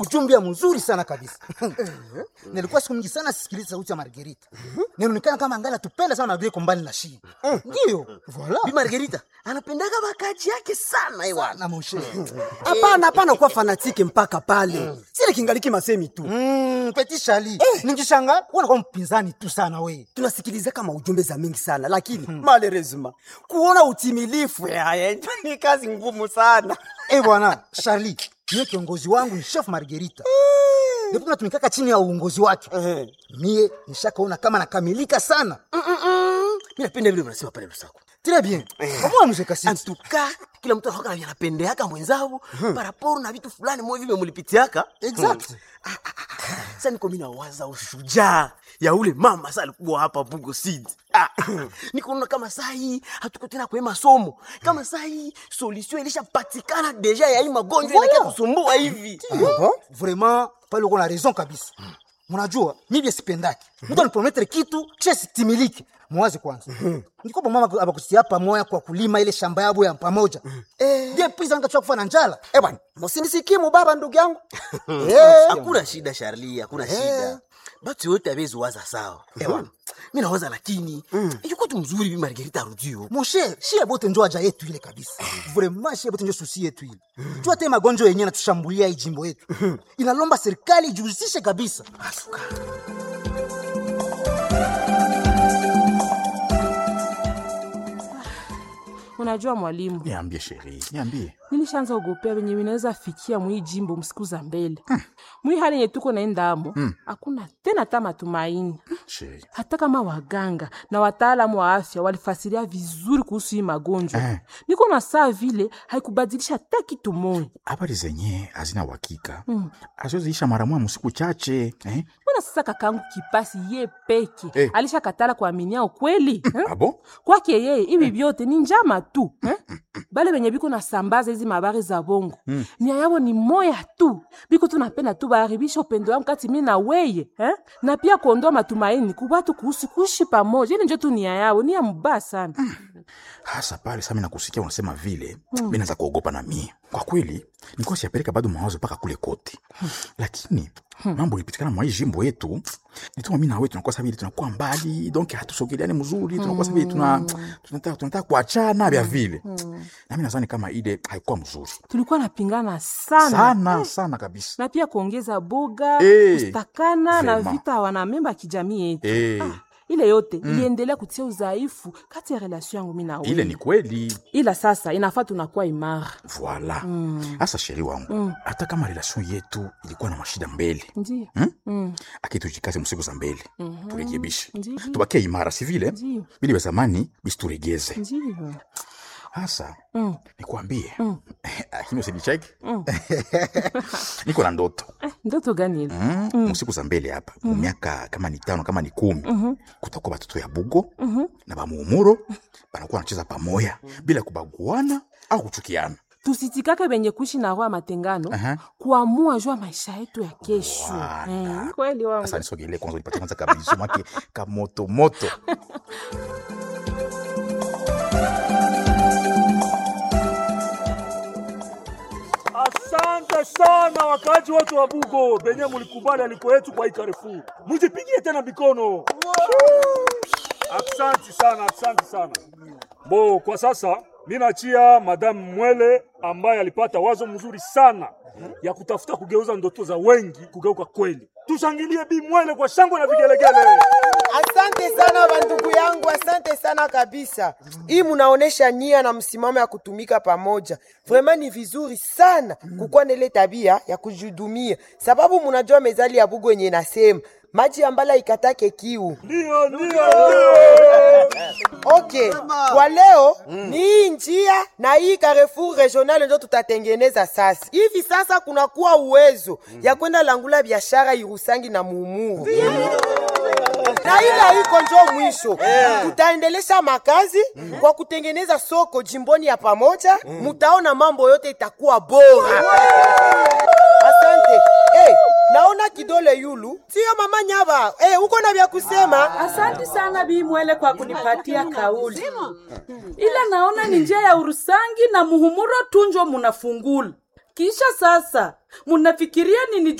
ujumbe mzuri sana kabisa nilikuwa siku mingi sana sisikiliza sauti ya margerita ninaonekana kama angali atupenda sana margerita kombali na shii ndiyo voila bi margerita anapendaga bakaji yake sana ewana na moshe hapana hapana kuwa fanatike mpaka pale sile kingaliki masemi tu Mm, peti shali ningishanga unakuwa mpinzani tu sana we tunasikiliza kama ujumbe za mingi sana lakini malerezima kuona utimilifu yaya ni kazi ngumu sana Eh bwana Charlie, mie kiongozi wangu ni chef Margarita. Ndipo tunatumikaka chini ya uongozi wake. Mie nishakaona kama nakamilika sana. mi napenda vile unasema pale lusako Très bien. Kama mzee Kasiti. antuka kila mtu anakuwa na anapendeaka mwenzao paraporo na vitu fulani mwe vile mulipitiaka Exact. sasa niko mimi nawaza ushujaa ya ule mama sasa alikuwa hapa Bugo Seed. Ah, niko kama saa hii hatuko tena kwa masomo. Kama saa hii solution ilishapatikana deja ya hii magonjwa Voilà. inakia kusumbua hivi. Vraiment, pale uko na raison kabisa. Mnajua, mimi bia sipendaki. Mtu anipromettre kitu kisha sitimiliki. Mwaze kwanza. Ndiko mama abakusia hapa moya kwa kulima ile shamba yabo ya pamoja. Eh, ndiye pisa nikachukua kufa na njala. eh bwana musinisikie mubaba ndugu yangu Hakuna shida Charlie, hakuna shida. Batu yote abezi waza sawa. Ewa. Mimi nawaza lakini yuko tu mzuri bi Margarita arudio. Mon cher, shie bote njo aja yetu ile kabisa. Vraiment shie bote njo susi yetu ile. Jua te magonjwa yenyewe natushambulia hii jimbo yetu. Inalomba serikali ijihusishe kabisa. Unajua mwalimu, Niambie sheri, niambie. nilishaanza ogopea venye vinaweza fikia mwii jimbo msiku za mbele mwii hali yenye tuko naenda amo hakuna tena ta matumaini Sheri. hata kama waganga na wataalamu wa afya walifasiria vizuri kuhusu hii magonjwa Eh. niko na saa vile haikubadilisha hata kitu moja Habari zenye hazina uhakika. Azoziisha mara moja msiku chache, eh? mbona sasa kakangu kipasi ye peke Eh. alishakatala kuaminia ukweli eh? Abo? kwake yeye hivi vyote ni njama tu eh? bale benye biko nasambaza hizi mabari za bongo nia yabo ni moya tu biko tunapenda tu baharibisha upendo wangu kati mi na weye eh? na pia kuondoa matumaini kubatu kuhusu kuishi pamoja ili njo tu nia yao nia mbaya sana Hasa pale sasa mimi nakusikia unasema vile, mimi naanza kuogopa na mie. Kwa kweli, nilikuwa siyapeleka bado mawazo mpaka kule kote. Lakini mambo ilipitikana mwa hii jimbo yetu, nituma mimi na wewe tunakuwa sabili tunakuwa mbali, donc hatusogeleani mzuri, tunakuwa sabili tuna tunataka tunataka kuachana vya vile. Na mimi nadhani kama ile haikuwa mzuri. tulikuwa napingana sana, Sana sana kabisa. na pia kuongeza boga Eh, kustakana na vraiment. vita wanamemba ya kijamii yetu Eh, ile yote iliendelea kutia udhaifu kati ya relation yangu mi na wewe. ile ni kweli. ila sasa inafaa tunakuwa imara Voila. Hasa sheri wangu, hata kama relation yetu ilikuwa na mashida mbele, ndio hmm? akitujikaze msiku za mbele turekebishe, Ndiyo. tubakie imara, si vile Ndiyo. bili vya zamani bisituregeze. ndio Hasa Mm. nikwambie, lakini usinicheki, niko na ndoto ndoto gani ile mm. msiku za mbele hapa mu miaka kama ni tano kama ni kumi kutakuwa batoto ya bugo na bamuumuro banakuwa wanacheza pamoya bila kubaguana au kuchukiana. tusitikake benye kuishi na roho ya matengano Aha. kuamua juu ya maisha yetu ya kesho Wala. Eh, kweli wangu Sasa nisogelee kwanza, nipatie kwanza kabisu make kamoto moto. Asante sana wakaaji wote wa Bugo benye mulikubali aliko yetu kwa hii Carrefour. Mujipigie tena mikono. Asante sana, asante sana. Bo, kwa sasa ninachia Madame Mwele ambaye alipata wazo mzuri sana ya kutafuta kugeuza ndoto za wengi kugeuka kweli. Tushangilie Bi Mwele kwa shangwe na vigelegele. Asante sana bandugu yangu, asante sana kabisa. Hii munaonesha nia na msimamo ya kutumika pamoja. Vraiment ni vizuri sana kukuwa na ile tabia ya kujihudumia, sababu munajua mezali ya Bugo yenye nasema maji ambala ikatake kiu. Ndio, ndio, ndio. Okay, kwa leo ni hii njia na hii Carrefour regional ndio tutatengeneza sasa. Hivi sasa kunakuwa uwezo ya kwenda langula biashara Irusangi na Muumuru na ile iko njo mwisho tutaendelesha makazi kwa kutengeneza soko jimboni ya pamoja mutaona mambo yote itakuwa bora asante hey, naona kidole yulu sio mama nyaba hey, uko na vya kusema Asante sana Bi Mwele kwa kunipatia kauli, ila naona ni njia ya Urusangi na Muhumuro tunjo munafungula kisha sasa munafikiria nini